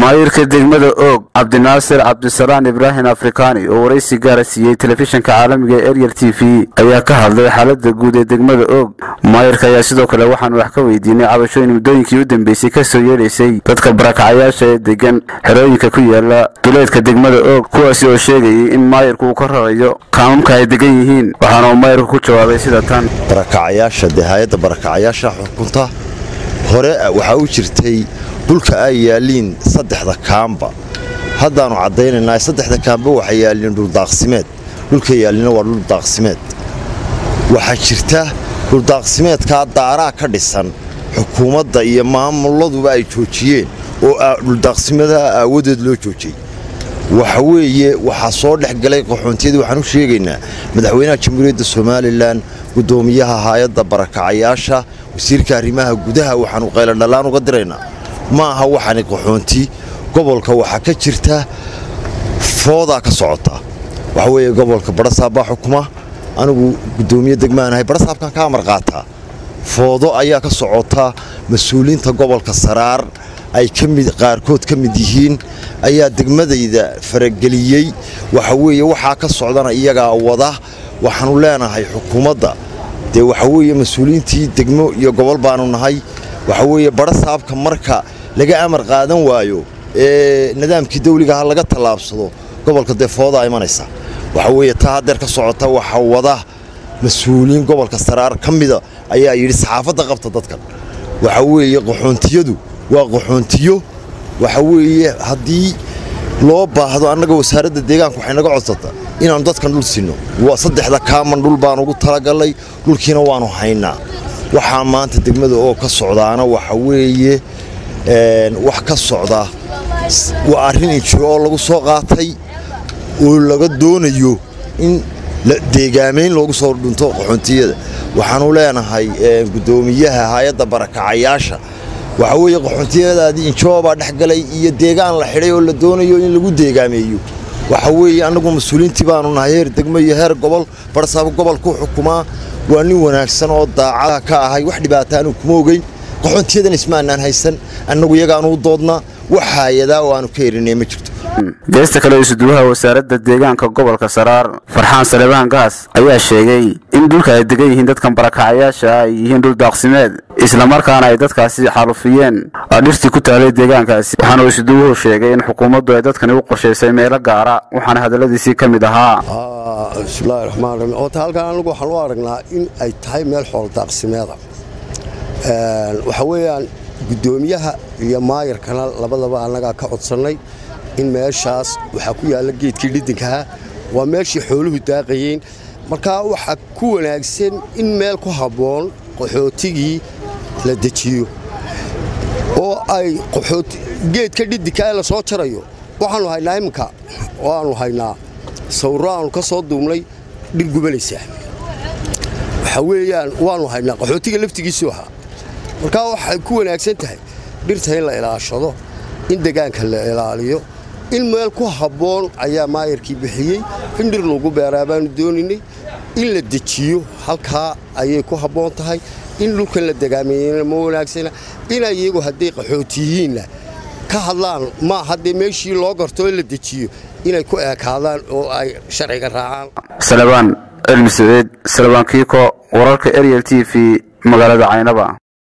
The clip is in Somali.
maayirka degmada oog cabdinaasir cabdisalaan ibraahim afrikaani oo waraysi gaara siiyey telefishinka caalamiga ee eryel t v ayaa ka hadlay xaalada guud ee degmada oog maayirka ayaa sidoo kale waxaanu wax ka weydiinay cabashooyin muddooyinkii u dambeysay kasoo yeedhaysay dadka barakacayaasha ee degan xerooyinka ku yaala duleedka degmada oog kuwaasi oo sheegayay in maayirku uu ka rarayo kaamamka ay degan yihiin waxaana uu maayirku ku jawaabay sida tan barakacayaasha dee hay-adda barakacayaasha xukunta hore waxaa u jirtay dhulka ay yaaliin saddexda kaamba haddaannu caddaynaynaa saddexda kaamba waxay yaaliin dhuldaaqsimeed dhulka yaaliina waa dhuldaaqsimeed waxaa jirta dhuldaaqsimeedkaa daaraa ka dhisan xukuumadda iyo maamuladuba ay joojiyeen oo dhuldaaqsimadaha aawadeed loo joojiyey waxa weeye waxaa soo dhex galay qaxoontiyadii waxaan u sheegaynaa madaxweynaha jamhuuriyadda somalilan guddoomiyaha haayadda barakacayaasha wasiirka arrimaha gudaha waxaanu qayladhallaan uga diraynaa ma aha waxaani qaxoonti gobolka waxaa ka jirta foodaa ka socota waxa weeye gobolka badhasaab baa xukuma anigu guddoomiye degmaanahay badhasaabkan ka amar qaataa foodo ayaa ka socota mas-uuliyiinta gobolka saraar ay qaarkood ka mid yihiin ayaa degmadayda farageliyey waxa weeye waxaa ka socdana iyagaa wada waxaanu leenahay xukuumadda dee waxa weeye mas-uuliyiintii degmo iyo gobol baanu nahay waxa weeye badhasaabka marka laga amar qaadan waayo ee nidaamkii dawligaha laga tallaabsado gobolka dee foodaa imanaysa waxa weeye taa haddeer ka socota waxa wada mas-uuliyiin gobolka saraar ka mida ayaa yidhi saxaafadda qabta dadkan waxa weeye qaxoontiyadu waa qaxoontiyo waxa weeye haddii loo baahdo annaga wasaaradda deegaanka waxay naga codsata inaannu dadkan dhul sinno saddexda kaaman dhul baan ugu talagallay dhulkiina waannu haynaa waxaa maanta degmada oo ka socdaana waxa weeye wax ka socda waa arrin injiro oo lagu soo qaatay oo laga doonayo in deegaamayn loogu soo dhunto qaxoontiyada waxaanu leenahay guddoomiyaha hay-adda barakacayaasha waxa weeye qaxoontiyadaadii injoobaa dhexgalay iyo deegaan la xidhay oo la doonayo in lagu deegaameeyo waxa weeye annagu mas-uuliyiintii baanu nahay heer degmo iyo heer gobol barsaabo gobolkuu xukumaa waa nin wanaagsan oo daacada ka ahay wax dhibaataanu kuma ogeyn qaxoontiyadan ismaanaan haysan annagu iyagaanu u doodnaa wax haayadaa oo aanu ka erinay ma jirto geesta kale isuduwaha wasaaradda deegaanka gobolka saraar farxaan salebaan gaas ayaa sheegay in dhulka ay degan yihiin dadkan barakacayaasha ay yihiin dhul daaqsimeed islamarkaana ay dadkaasi xaalufiyeen dhirtii ku taalay deegaankaasi waxaana isuduwuhu sheegay in xukuumaddu ay dadkani u qorshaysay meelo gaara waxaana hadalladiisii ka mid ahaa bismillahi raxmaan raxiim oota halkan anagu waxaan u aragnaa in ay tahay meel xoolo daaqsimeeda waxa weeyaan guddoomiyaha iyo maayarkana labadaba annagaa ka codsannay in meeshaas waxaa ku yaalla geedkii dhidinkaha waa meeshii xooluhu daaqayeen markaa waxaa ku wanaagsan in meel ku habboon qaxootigii la dejiyo oo ay geedka dhidinkaa la soo jarayo waxaannu haynaa iminka oo aannu haynaa sawirro aannu ka soo duubnay dhir gubanaysaa waxaa weeyaan waannu haynaa qaxootiga laftigiisuu ahaa markaa waxay ku wanaagsan tahay dhirta in la ilaashado in degaanka la ilaaliyo in meel ku habboon ayaa maayarkii bixiyey in dhir lagu beeraa baanu dooninay in la dejiyo halkaa ayay ku habboon tahay in dhulkan la degaameeyena ma wanaagsana inay iyagu hadday qaxootiyihiinna ka hadlaan ma haddee meeshii loo garto in la dejiyo inay ku eekaadaan oo ay sharciga raacaan salebaan elmi saciid salebaan kiiko wararka eryel t v magaalada caynaba